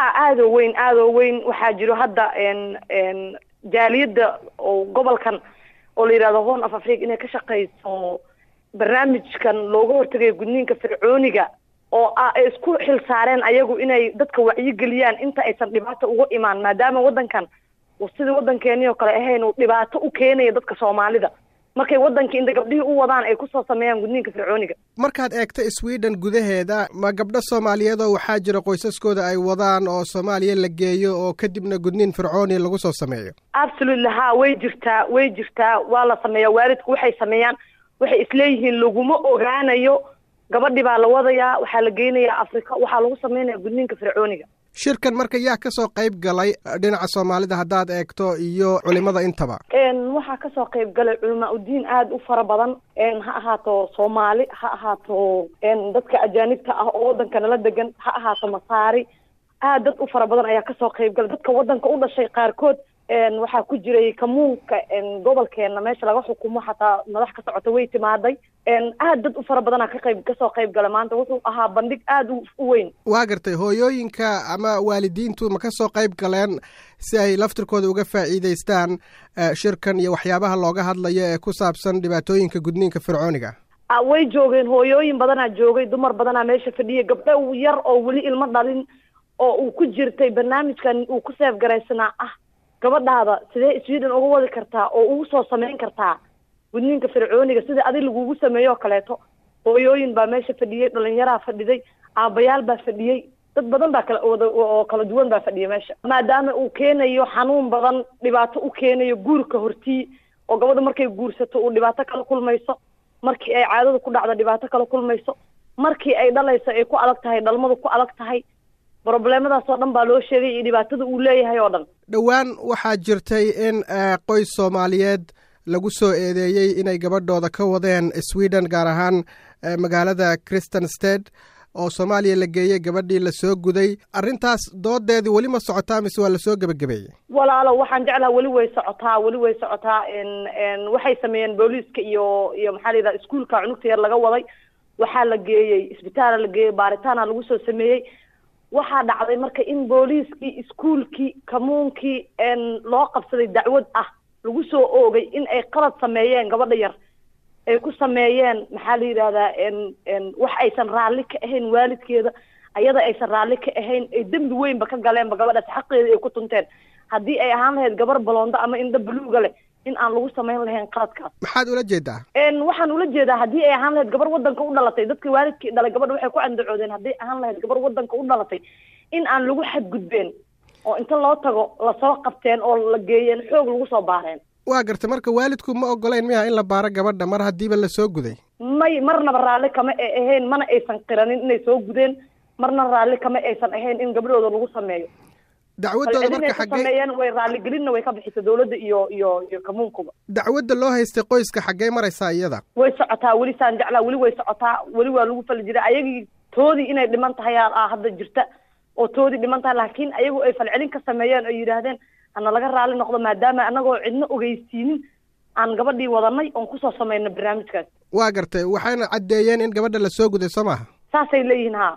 aada oo weyn aada oo weyn waxaa jiro hadda n n jaaliyadda oo gobolkan oo la yidhahdo horn of africa inay ka shaqeyso barnaamijkan looga hortagayo gudniinka fircooniga oo ah ay isku xil saareen ayagu inay dadka wacyigeliyaan inta aysan dhibaato uga imaan maadaama waddankan uu sidii waddankeeni oo kale ahayn uu dhibaato u keenayo dadka soomaalida markay waddankii inta gabdhihii u wadaan ay kusoo sameeyaan gudniinka fircooniga markaad eegto sweden gudaheeda ma gabdho soomaaliyeed oo waxaa jira qoysaskooda ay wadaan oo soomaaliya la geeyo oo kadibna gudniin fircooni lagu soo sameeyo absolutely ha way jirtaa way jirtaa waa la sameeyaa waalidku waxay sameeyaan waxay isleeyihiin laguma ogaanayo gabadhi baa la wadayaa waxaa la geynayaa afrika waxaa lagu sameynaya gudniinka fircooniga shirkan marka yaa kasoo qayb galay dhinaca soomaalida haddaad eegto iyo culimada intaba waxaa kasoo qayb galay culamaa udiin aada u fara badan ha ahaato soomaali ha ahaato dadka ajaanibta ah oo waddanka nala degan ha ahaato masaari aad dad u fara badan ayaa kasoo qayb galay dadka waddanka u dhashay qaarkood waxaa ku jiray kamuunka gobolkeena meesha laga xukumo xataa madax ka socota way timaaday aad dad u fara badanaa ka qayb kasoo qayb gala maanta wuxuu ahaa bandhig aada u weyn waa gartay hooyooyinka ama waalidiintu ma kasoo qayb galeen si ay laftirkooda uga faa'iidaystaan shirkan iyo waxyaabaha looga hadlayo ee ku saabsan dhibaatooyinka gudniinka fircooniga way joogeen hooyooyin badanaa joogay dumar badanaa meesha fadhiyay gabdho yar oo weli ilmo dhalin oo uu ku jirtay barnaamijkan uu ku seef garaysanaa ah gabadhaada sidee sweden uga wadi kartaa oo ugu soo sameyn kartaa gudniinka fircooniga sida adi lagugu sameeyo oo kaleeto hooyooyin baa meesha fadhiyey dhalinyaraa fadhiday aabayaal baa fadhiyey dad badan baa kala wada oo kala duwan baa fadhiya meesha maadaama uu keenayo xanuun badan dhibaato u keenayo guurka hortii oo gabadha markay guursato uu dhibaato kala kulmayso markii ay caadada ku dhacdo dhibaato kala kulmayso markii ay dhalayso ay ku adag tahay dhalmadu ku adag tahay broblemadaas oo dhan baa loo sheegay iyo dhibaatada uu leeyahay oo dhan dhowaan waxaa jirtay in qoys soomaaliyeed lagu soo eedeeyey inay gabadhooda ka wadeen sweden gaar ahaan magaalada christian state oo soomaaliya la geeyey gabadhii lasoo guday arrintaas doodeedii weli ma socotaa mise waa lasoo gebagabeeyey walaalo waxaan jeclaha weli way socotaa weli way socotaa waxay sameeyeen booliiska iyo iyo maxaa la yidhaha iskuolka cunugta yar laga waday waxaa la geeyey isbitaala la geeyey baaritaana lagu soo sameeyey waxaa dhacday marka in booliiskii iskuolkii kamuunkii loo qabsaday dacwad ah lagu soo oogay in ay qalad sameeyeen gabadha yar ay ku sameeyeen maxaa la yidhahdaa wax aysan raalli ka ahayn waalidkeeda ayada aysan raalli ka ahayn ay dembi weynba ka galeenba gabadhaas xaqeeda ay ku tunteen haddii ay ahaan lahayd gabar baloondo ama indha buluuga leh in aan lagu samayn lahayn qaladkaas maxaad ula jeedaa waxaan ula jeedaa haddii ay ahaan lahayd gabar waddanka u dhalatay dadkii waalidkii dhalay gabadha waxay ku andacoodeen haddii ahaan lahayd gabar waddanka u dhalatay in aan lagu xadgudbeen oo inta loo tago lasoo qabteen oo la geeyeen xoog lagu soo baareen waa gartay marka waalidku ma ogolayn miya in la baaro gabadha mar haddiiba lasoo guday may marnaba raalli kama ay ahayn mana aysan qiranin inay soo gudeen marna raalli kama aysan ahayn in gabdhooda lagu sameeyo dacwadooda marka xaggee sameeyeen way raaligelinna way ka bixisay dawladda iyo iyo iyo kamuunkuba dacwadda loo haystay qoyska xaggee maraysaa iyada way socotaa weli saan jeclaa weli way socotaa weli waa lagu fali jiray ayagii toodii inay dhiman tahay aa hadda jirta oo toodii dhiman tahay laakiin ayagu ay falcelin ka sameeyeen oo yidhaahdeen hana laga raali noqdo maadaama anagoo cidna ogeysiinin aan gabadhii wadanay oon kusoo samayno barnaamijkaas waa gartay waxayna caddeeyeen in gabadha lasoo guday soo maaha saasay leeyihiin ha